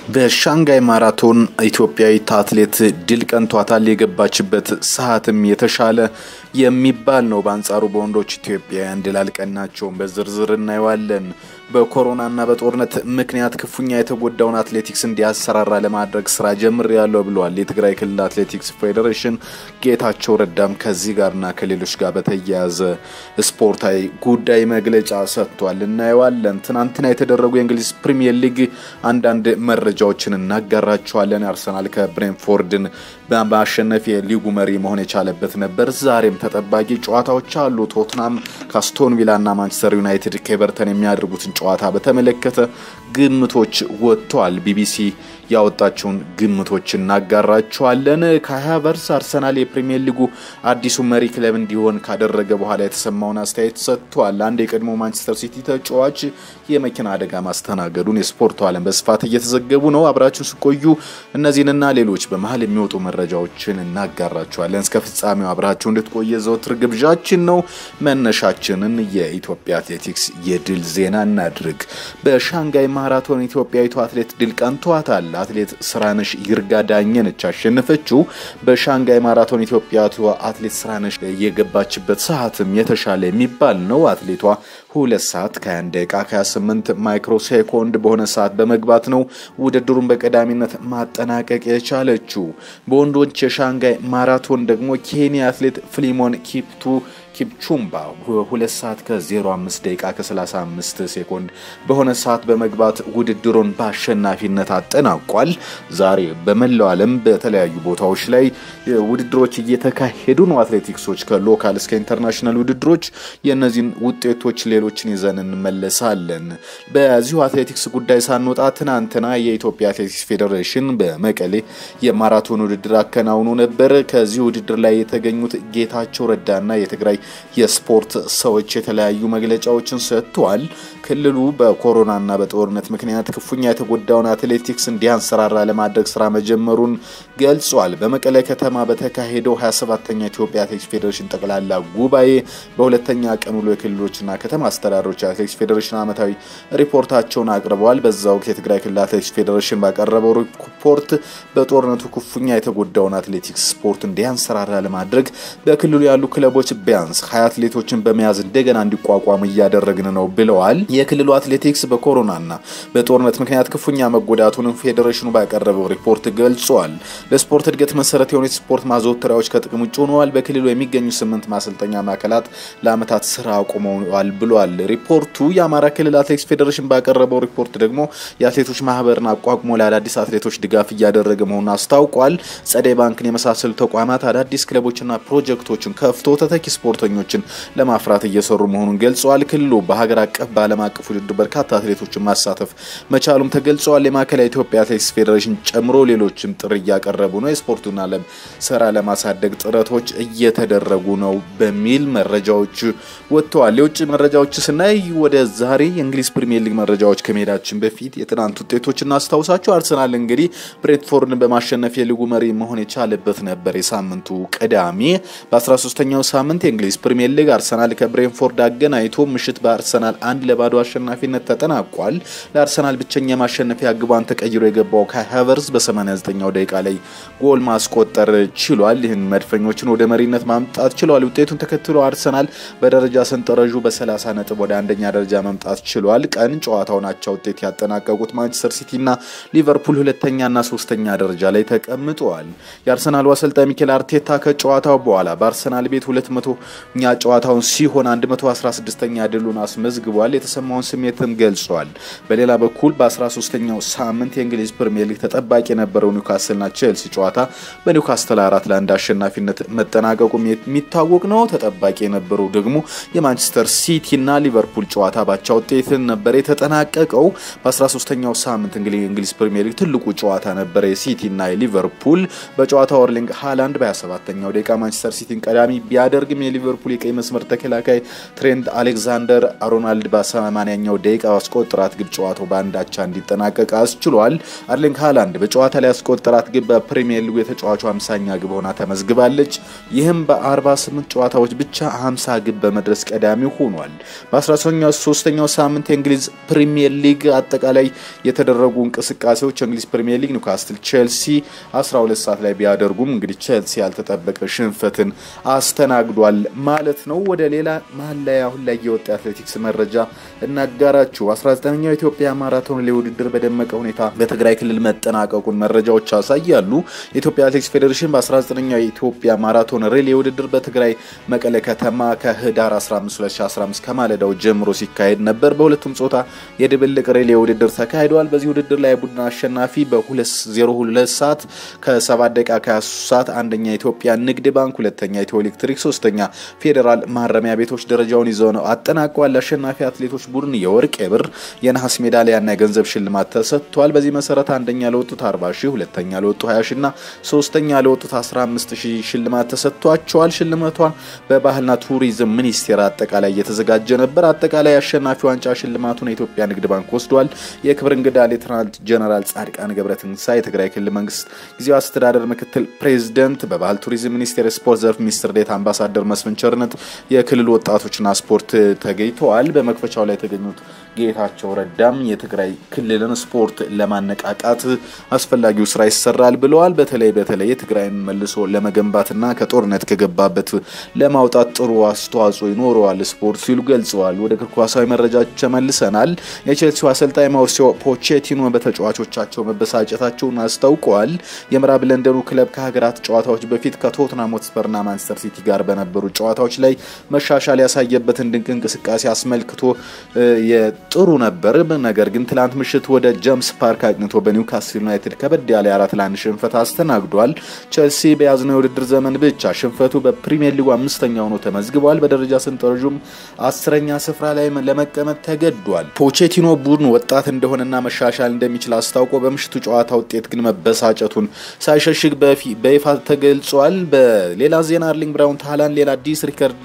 በሻንጋይ ማራቶን ኢትዮጵያዊት አትሌት ድል ቀንቷታል። የገባችበት ሰዓትም የተሻለ የሚባል ነው። በአንጻሩ በወንዶች ኢትዮጵያውያን ድል አልቀናቸውም። በዝርዝር እናየዋለን። በኮሮናና በጦርነት ምክንያት ክፉኛ የተጎዳውን አትሌቲክስ እንዲያሰራራ ለማድረግ ስራ ጀምሬያለሁ ብለዋል የትግራይ ክልል አትሌቲክስ ፌዴሬሽን። ጌታቸው ረዳም ከዚህ ጋርና ከሌሎች ጋር በተያያዘ ስፖርታዊ ጉዳይ መግለጫ ሰጥቷል። እናየዋለን። ትናንትና የተደረጉ የእንግሊዝ ፕሪሚየር ሊግ አንዳንድ መረጃዎችን እናጋራቸዋለን። አርሰናል ከብሬንፎርድን በማሸነፍ የሊጉ መሪ መሆን የቻለበት ነበር። ዛሬም ተጠባቂ ጨዋታዎች አሉ። ቶትናም ከአስቶን ቪላና ማንቸስተር ዩናይትድ ከኤቨርተን የሚያደርጉትን ጨዋታ በተመለከተ ግምቶች ወጥተዋል። ቢቢሲ ያወጣቸውን ግምቶች እናጋራቸዋለን። ካይ ሃቨርትዝ አርሰናል የፕሪሚየር ሊጉ አዲሱ መሪ ክለብ እንዲሆን ካደረገ በኋላ የተሰማውን አስተያየት ሰጥቷል። አንድ የቀድሞ ማንቸስተር ሲቲ ተጫዋች የመኪና አደጋ ማስተናገዱን የስፖርቱ ዓለም በስፋት እየተዘገቡ ነው። አብራችሁን ስቆዩ እነዚህንና ሌሎች በመሀል የሚወጡ መረጃዎችን እናጋራቸዋለን። እስከ ፍጻሜው አብራችሁ እንድትቆየ ዘወትር ግብዣችን ነው። መነሻችንን የኢትዮጵያ አትሌቲክስ የድል ዜና እናድርግ። በሻንጋይ ማራቶን ኢትዮጵያዊቱ አትሌት ድል ቀንቷታል። አትሌት ስራነሽ ይርጋ ዳኘ ነች ያሸነፈችው። በሻንጋይ ማራቶን ኢትዮጵያዊቷ አትሌት ስራነሽ የገባችበት ሰዓትም የተሻለ የሚባል ነው። አትሌቷ ሁለት ሰዓት ከ21 ደቂቃ ከ28 ማይክሮ ሴኮንድ በሆነ ሰዓት በመግባት ነው ውድድሩን በቀዳሚነት ማጠናቀቅ የቻለችው። በወንዶች የሻንጋይ ማራቶን ደግሞ ኬንያ አትሌት ፍሊሞን ኪፕቱ ኪፕቹምባ ሁለት ሰዓት ከ05 ደቂቃ ከ35 ሴኮንድ በሆነ ሰዓት በመግባት ውድድሩን በአሸናፊነት አጠናቋል። ዛሬ በመላው ዓለም በተለያዩ ቦታዎች ላይ ውድድሮች እየተካሄዱ ነው። አትሌቲክሶች ከሎካል እስከ ኢንተርናሽናል ውድድሮች የእነዚህን ውጤቶች ሌሎችን ይዘን እንመለሳለን። በዚሁ አትሌቲክስ ጉዳይ ሳንወጣ ትናንትና የኢትዮጵያ አትሌቲክስ ፌዴሬሽን በመቀሌ የማራቶን ውድድር አከናውኖ ነበር። ከዚህ ውድድር ላይ የተገኙት ጌታቸው ረዳና የትግራይ የስፖርት ሰዎች የተለያዩ መግለጫዎችን ሰጥተዋል። ክልሉ በኮሮናና በጦርነት ምክንያት ክፉኛ የተጎዳውን አትሌቲክስ እንዲያንሰራራ ለማድረግ ስራ መጀመሩን ገልጿል። በመቀለ ከተማ በተካሄደው 27ተኛ ኢትዮጵያ አትሌቲክስ ፌዴሬሽን ጠቅላላ ጉባኤ በሁለተኛ ቀን ውሎ የክልሎችና ከተማ አስተዳደሮች የአትሌቲክስ ፌዴሬሽን ዓመታዊ ሪፖርታቸውን አቅርበዋል። በዛ ወቅት የትግራይ ክልል አትሌቲክስ ፌዴሬሽን ባቀረበው ሪፖርት በጦርነቱ ክፉኛ የተጎዳውን አትሌቲክስ ስፖርት እንዲያንሰራራ ለማድረግ በክልሉ ያሉ ክለቦች ቢያንስ ሀያ አትሌቶችን በመያዝ እንደገና እንዲቋቋሙ እያደረግን ነው ብለዋል። የክልሉ አትሌቲክስ በኮሮናና በጦርነት ምክንያት ክፉኛ መጎዳቱንም ፌዴሬሽኑ ባቀረበው ሪፖርት ገልጿል። ለስፖርት እድገት መሰረት የሆኑ የስፖርት ማዘወተሪያዎች ከጥቅም ውጭ ሆነዋል። በክልሉ የሚገኙ ስምንት ማሰልጠኛ ማዕከላት ለዓመታት ስራ አቁመዋል ብሏል ሪፖርቱ። የአማራ ክልል አትሌቲክስ ፌዴሬሽን ባቀረበው ሪፖርት ደግሞ የአትሌቶች ማህበርን አቋቁሞ ለአዳዲስ አትሌቶች ድጋፍ እያደረገ መሆኑን አስታውቋል። ጸደይ ባንክን የመሳሰሉ ተቋማት አዳዲስ ክለቦችና ፕሮጀክቶችን ከፍቶ ተተኪ ስፖርተኞችን ለማፍራት እየሰሩ መሆኑን ገልጸዋል። ክልሉ በሀገር አቀፍ በዓለም አቀፍ ውድድር በርካታ አትሌቶችን ማሳተፍ መቻሉም ተገልጸዋል። የማዕከላዊ ኢትዮጵያ አትሌቲክስ ፌዴሬሽን ጨምሮ ሌሎችም ጥሪ እያቀረቡ ነው። የስፖርቱን ዓለም ስራ ለማሳደግ ጥረቶች እየተደረጉ ነው በሚል መረጃዎች ወጥተዋል። የውጭ መረጃዎች ስናይ ወደ ዛሬ የእንግሊዝ ፕሪሚየር ሊግ መረጃዎች ከመሄዳችን በፊት የትናንት ውጤቶች እናስታውሳቸው። አርሰናል እንግዲህ ብሬንትፎርድን በማሸነፍ የሊጉ መሪ መሆን የቻለበት ነበር። የሳምንቱ ቅዳሜ በ13ኛው ሳምንት የእንግሊዝ ፕሪሚየር ሊግ አርሰናል ከብሬንፎርድ አገናኝቶ ምሽት በአርሰናል አንድ ለባዶ አሸናፊነት ተጠናቋል። ለአርሰናል ብቸኛ ማሸነፊያ ግቧን ተቀይሮ የገባው ካይ ሃቨርትዝ በ89ኛው ደቂቃ ላይ ጎል ማስቆጠር ችሏል። ይህን መድፈኞችን ወደ መሪነት ማምጣት ችሏል። ውጤቱን ተከትሎ አርሰናል በደረጃ ሰንጠረዡ በ30 ነጥብ ወደ አንደኛ ደረጃ መምጣት ችሏል። ቀን ጨዋታውን አቻ ውጤት ያጠናቀቁት ማንቸስተር ሲቲና ሊቨርፑል ሁለተኛና ሶስተኛ ደረጃ ላይ ተቀምጠዋል። የአርሰናሉ አሰልጣኝ ሚኬል አርቴታ ከጨዋታው በኋላ በአርሰናል ቤት 200ኛ ጨዋታውን ሲሆን 116ኛ ድሉን አስመዝግቧል። የተሰማውን ስሜትም ገልጿል። በሌላ በኩል በ13ኛው ሳምንት የእንግሊዝ ፕሪምየር ሊግ ተጠባቂ የነበረው ኒውካስልና ቼልሲ ጨዋታ በኒውካስትል አራት ለአንድ አሸናፊነት መጠናቀቁም የሚታወቅ ነው። ተጠባቂ የነበረው ደግሞ የማንቸስተር ሲቲና ሊቨርፑል ጨዋታ ባቻ ውጤት ነበር የተጠናቀቀው። በ13ኛው ሳምንት እንግዲህ የእንግሊዝ ፕሪምየር ሊግ ትልቁ ጨዋታ ነበረ የሲቲና የሊቨርፑል በጨዋታው ኤርሊንግ ሃላንድ በ27ኛው ደቂቃ ማንቸስተር ሲቲን ቀዳሚ ቢያደርግም የሊቨርፑል የቀይ መስመር ተከላካይ ትሬንት አሌክዛንደር አሮናልድ በሰማንያኛው ደቂቃ ያስቆጠራት ግብ ጨዋታው በአንድ አቻ እንዲጠናቀቅ አስችሏል። አርሊንግ ሃላንድ በጨዋታ ላይ ያስቆጠራት ግብ በፕሪሚየር ሊጉ የተጫዋቹ 50ኛ ግብ ሆና ተመዝግባለች። ይህም በ48 ጨዋታዎች ብቻ 50 ግብ በመድረስ ቀዳሚ ሆኗል። በ13ኛው ሳምንት የእንግሊዝ ፕሪሚየር ሊግ አጠቃላይ የተደረጉ እንቅስቃሴዎች የእንግሊዝ ፕሪሚየር ሊግ ኒውካስትል ቼልሲ 12 ሰዓት ላይ ቢያደርጉም እንግዲህ ቼልሲ ያልተጠበቀ ሽንፈትን አስተናግዷል ማለት ነው። ወደ ሌላ መሀል ላይ አሁን ላይ የወጣ የአትሌቲክስ መረጃ እናጋራችሁ። 19ኛው የኢትዮጵያ ማራቶን ላይ ውድድር በደመቀ ሁኔታ በትግራይ ክልል መጠናቀቁን መረጃዎች ያሳያሉ። የኢትዮጵያ አትሌቲክስ ፌዴሬሽን በ19ኛው የኢትዮጵያ ማራቶን ሪሌ ውድድር በትግራይ መቀለ ከተማ ከህዳር 15 2015 ከማለዳው ጀምሮ ሲካሄድ ነበር። በሁለቱም ጾታ የድብልቅ ሪሌ ውድድር ተካሂደዋል። በዚህ ውድድር ላይ ቡድን አሸናፊ በ202 ሰዓት ከ7 ደቂቃ ከ23 ሰዓት አንደኛ የኢትዮጵያ ንግድ ባንክ፣ ሁለተኛ ኢትዮ ኤሌክትሪክ፣ ሶስተኛ ፌዴራል ማረሚያ ቤቶች ደረጃውን ይዘው ነው አጠናቀዋል። አሸናፊ አትሌቶች ቡድን የወርቅ የብር የነሐስ ሜዳሊያና የገንዘብ ሽልማት ተሰጥቷል። በዚህ መሰረት አንደኛ ለወጡት 40 ሺህ፣ ሁለተኛ ለወጡ 20 ሺህ እና ሶስተኛ ለወጡት 15 ሺህ ሽልማት ተሰጥቷቸዋል። ሽልማቷን በባህልና ቱሪዝም ሚኒስቴር አጠቃላይ እየተዘጋጀ ነበር። አጠቃላይ አሸናፊ ዋንጫ ሽልማቱን የኢትዮጵያ ንግድ ባንክ ወስዷል። የክብር እንግዳ ሌተናንት ጀነራል ጻድቃን ገብረትንሳኤ የትግራይ ክልል መንግስት ጊዜያዊ አስተዳደር ምክትል ፕሬዚደንት፣ በባህል ቱሪዝም ሚኒስቴር የስፖርት ዘርፍ ሚኒስትር ዴኤታ አምባሳደር መስፍን ቸርነት የክልሉ ወጣቶችና ስፖርት ተገኝተዋል። በመክፈቻው ላይ የተገኙት ጌታቸው ረዳም የትግራይ ክልልን ስፖርት ለማነቃቃት አስፈላጊው ስራ ይሰራል ብለዋል። በተለይ በተለይ የትግራይን መልሶ ለመገንባትና ከጦርነት ከገባበት ለማውጣት ጥሩ አስተዋጽኦ ይኖረዋል ስፖርት ሲሉ ገልጸዋል። ወደ እግር ኳሳዊ መረጃዎች ተመልሰናል። የቼልሲው አሰልጣኝ ማውሪሲዮ ፖቼቲኖ በተጫዋቾቻቸው መበሳጨታቸውን አስታውቀዋል። የምዕራብ ለንደኑ ክለብ ከሀገራት ጨዋታዎች በፊት ከቶትናም ሆትስፐርና ማንቸስተር ሲቲ ጋር በነበሩ ጨዋታዎች ላይ መሻሻል ያሳየበትን ድንቅ እንቅስቃሴ አስመልክቶ ጥሩ ነበር። ነገር ግን ትላንት ምሽት ወደ ጀምስ ፓርክ አቅንቶ በኒውካስል ዩናይትድ ከበድ ያለ አራት ለአንድ ሽንፈት አስተናግዷል። ቼልሲ በያዝነው የውድድር ዘመን ብቻ ሽንፈቱ በፕሪሚየር ሊጉ አምስተኛ ሆኖ ተመዝግቧል። በደረጃ ሰንጠረዡም አስረኛ ስፍራ ላይ ለመቀመጥ ተገዷል። ፖቼቲኖ ቡድን ወጣት እንደሆነና መሻሻል እንደሚችል አስታውቆ በምሽቱ ጨዋታ ውጤት ግን መበሳጨቱን ሳይሸሽግ በይፋ ተገልጿል። በሌላ ዜና አርሊንግ ብራውት ሃላንድ ሌላ አዲስ ሪከርድ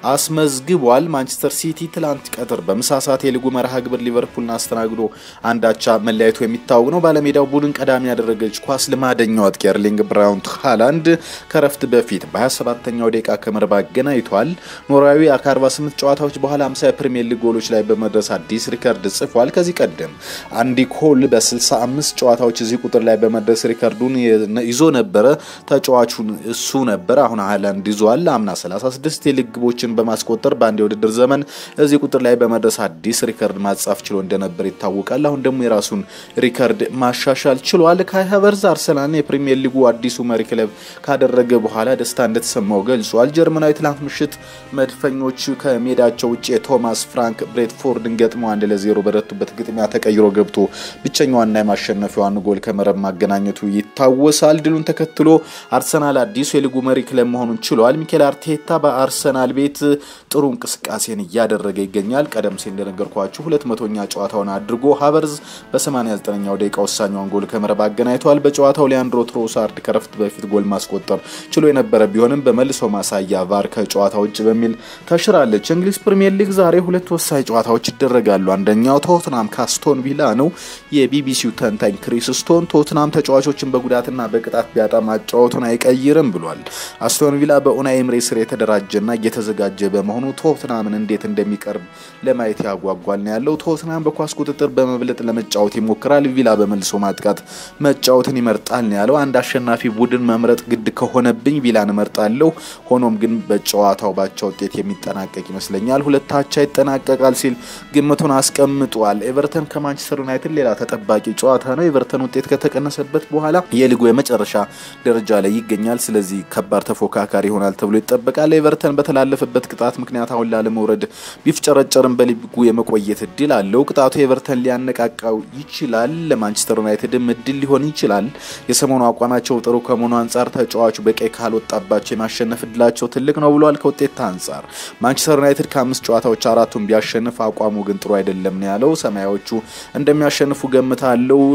አስመዝግቧል። ማንቸስተር ሲቲ ትላንት ቀትር በምሳ ሰዓት የሊጉ መርሃ ግብር ሊቨርፑልን አስተናግዶ አንዳቻ መለያየቱ የሚታወቅ ነው። ባለሜዳው ቡድን ቀዳሚ ያደረገች ኳስ ልማደኛው አጥቂ ኤርሊንግ ብራውት ሃላንድ ከረፍት በፊት በ27ኛው ደቂቃ ከመረብ አገናኝቷል። ኖርዌያዊ ከ48 ጨዋታዎች በኋላ 50 የፕሪሚየር ሊግ ጎሎች ላይ በመድረስ አዲስ ሪከርድ ጽፏል። ከዚህ ቀደም አንዲ ኮል በ65 ጨዋታዎች እዚህ ቁጥር ላይ በመድረስ ሪከርዱን ይዞ ነበረ። ተጫዋቹን እሱ ነበር። አሁን ሃላንድ ይዟል። አምና 36 የሊግ ግቦችን በማስቆጠር በአንድ የውድድር ዘመን እዚህ ቁጥር ላይ በመድረስ አዲስ ሪከርድ ማጻፍ ችሎ እንደነበር ይታወቃል። አሁን ደግሞ የራሱን ሪከርድ ማሻሻል ችሏል። ካይ ሃቨርዝ አርሰናልን የፕሪሚየር ሊጉ አዲሱ መሪ ክለብ ካደረገ በኋላ ደስታ እንደተሰማው ገልጿል። ጀርመናዊ ትላንት ምሽት መድፈኞች ከሜዳቸው ውጭ የቶማስ ፍራንክ ብሬትፎርድን ገጥመው አንድ ለዜሮ በረቱበት ግጥሚያ ተቀይሮ ገብቶ ብቸኛዋና የማሸነፊያዋን ጎል ከመረብ ማገናኘቱ ይታወሳል። ድሉን ተከትሎ አርሰናል አዲሱ የሊጉ መሪ ክለብ መሆኑን ችሏል። ሚኬል አርቴታ በአርሰናል ቤት ጥሩ እንቅስቃሴን እያደረገ ይገኛል። ቀደም ሲል እንደነገርኳችሁ ሁለት መቶኛ ጨዋታውን አድርጎ ሀቨርዝ በ89ኛው ደቂቃ ወሳኛውን ጎል ከመረብ አገናኝተዋል። በጨዋታው ሊያንድሮ ትሮሳርድ ከረፍት በፊት ጎል ማስቆጠር ችሎ የነበረ ቢሆንም በመልሶ ማሳያ ቫር ከጨዋታ ውጭ በሚል ተሽራለች። እንግሊዝ ፕሪምየር ሊግ ዛሬ ሁለት ወሳኝ ጨዋታዎች ይደረጋሉ። አንደኛው ቶትናም ካስቶን ቪላ ነው። የቢቢሲው ተንታኝ ክሪስ ስቶን ቶትናም ተጫዋቾችን በጉዳትና በቅጣት ቢያጣ ማጫወቱን አይቀይርም ብሏል። አስቶን ቪላ በኡናይ ኤምሬ ስር የተደራጀና እየተዘጋጀ በመሆኑ ቶትናምን እንዴት እንደሚቀርብ ለማየት ያጓጓል ነው ያለው። ቶትናም በኳስ ቁጥጥር በመብለጥ ለመጫወት ይሞክራል። ቪላ በመልሶ ማጥቃት መጫወትን ይመርጣል ነው ያለው። አንድ አሸናፊ ቡድን መምረጥ ግድ ከሆነብኝ ቪላን እመርጣለሁ። ሆኖም ግን በጨዋታው ባቻ ውጤት የሚጠናቀቅ ይመስለኛል። ሁለታቻ ይጠናቀቃል ሲል ግምቱን አስቀምጧል። ኤቨርተን ከማንቸስተር ዩናይትድ ሌላ ተጠባቂ ጨዋታ ነው። ኤቨርተን ውጤት ከተቀነሰበት በኋላ የሊጉ የመጨረሻ ደረጃ ላይ ይገኛል። ስለዚህ ከባድ ተፎካካሪ ይሆናል ተብሎ ይጠበቃል። ኤቨርተን በተላለፈበት ቅጣት ምክንያት አሁን ላለመውረድ ቢፍጨረጨርም በሊጉ የመቆየት እድል አለው። ቅጣቱ ኤቨርተን ሊያነቃቃው ይችላል። ለማንቸስተር ዩናይትድም እድል ሊሆን ይችላል። የሰሞኑ አቋማቸው ጥሩ ከመሆኑ አንጻር ተጫዋቹ በቀይ ካልወጣባቸው የማሸነፍ እድላቸው ትልቅ ነው ብሏል። ከውጤት አንጻር ማንቸስተር ዩናይትድ ከአምስት ጨዋታዎች አራቱን ቢያሸንፍ አቋሙ ግን ጥሩ አይደለም ነው ያለው። ሰማያዎቹ እንደሚያሸንፉ ገምታለው።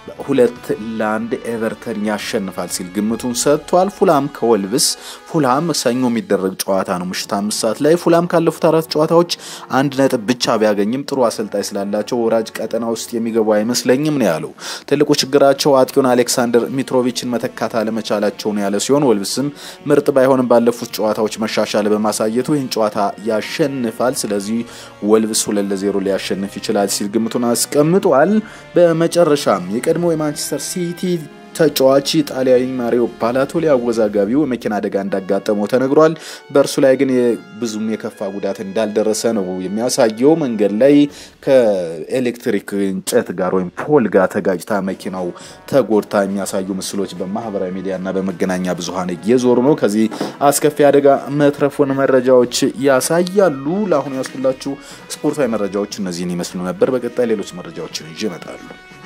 ሁለት ለአንድ ኤቨርተን ያሸንፋል ሲል ግምቱን ሰጥቷል። ፉላም ከወልቭስ ፉላም ሰኞ የሚደረግ ጨዋታ ነው ምሽት አምስት ሰዓት ላይ። ፉላም ካለፉት አራት ጨዋታዎች አንድ ነጥብ ብቻ ቢያገኝም ጥሩ አሰልጣኝ ስላላቸው ወራጅ ቀጠና ውስጥ የሚገቡ አይመስለኝም ነው ያለው። ትልቁ ችግራቸው አጥቂውን አሌክሳንደር ሚትሮቪችን መተካት አለመቻላቸው ነው ያለ ሲሆን ወልቭስም ምርጥ ባይሆንም ባለፉት ጨዋታዎች መሻሻል በማሳየቱ ይህን ጨዋታ ያሸንፋል። ስለዚህ ወልቭስ ሁለት ለዜሮ ሊያሸንፍ ይችላል ሲል ግምቱን አስቀምጧል። በመጨረሻም የቀድሞ የማንቸስተር ሲቲ ተጫዋች ጣሊያዊ ማሪዮ ባላቶሊ አወዛጋቢው የመኪና አደጋ እንዳጋጠመው ተነግሯል። በእርሱ ላይ ግን ብዙም የከፋ ጉዳት እንዳልደረሰ ነው የሚያሳየው። መንገድ ላይ ከኤሌክትሪክ እንጨት ጋር ወይም ፖል ጋር ተጋጭታ መኪናው ተጎድታ የሚያሳዩ ምስሎች በማህበራዊ ሚዲያና በመገናኛ ብዙኃን እየዞሩ ነው። ከዚህ አስከፊ አደጋ መትረፉን መረጃዎች ያሳያሉ። ለአሁኑ ያስኩላችሁ ስፖርታዊ መረጃዎች እነዚህን ይመስሉ ነበር። በቀጣይ ሌሎች መረጃዎችን ይዤ እመጣለሁ።